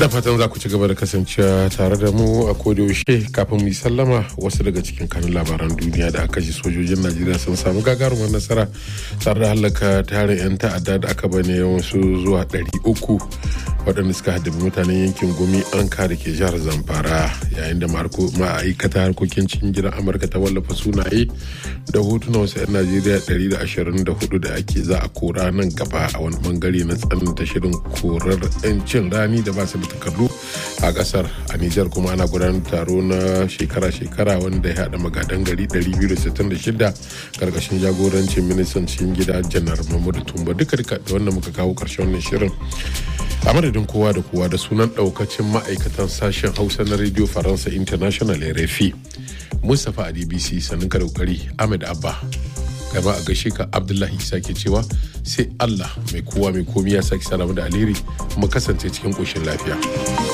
da fatan za ku ci gaba da kasancewa tare da mu a yaushe kafin mu yi sallama wasu daga cikin kanun labaran duniya da aka ji sojojin najeriya sun samu gagarumar nasara tare da hallaka tarin 'yan ta'adda da aka bane wasu zuwa 300 waɗanda suka haddabi mutanen yankin gumi an kare ke jihar zamfara yayin da ma'aikata harkokin cikin gidan amurka ta wallafa sunaye da hotunan wasu 'yan najeriya 124 da ake za a kora nan gaba a wani bangare na tsananta shirin korar 'yancin rani da ba su da takardu a kasar a nijar kuma ana gudanar taro na shekara-shekara wanda ya haɗa magadan gari 266 karkashin jagorancin ministan cikin gida janar mahmudu tumba duka duka da wanda muka kawo karshen wannan shirin a madadin kowa da kowa da sunan daukacin ma'aikatan sashen hausa na radio faransa international rfi mustapha a dbc sannan ka kokari ahmed abba gaba a gaishe ka abdullahi isa ke cewa sai allah mai kowa mai komi ya sake salamu da alheri mu kasance cikin koshin lafiya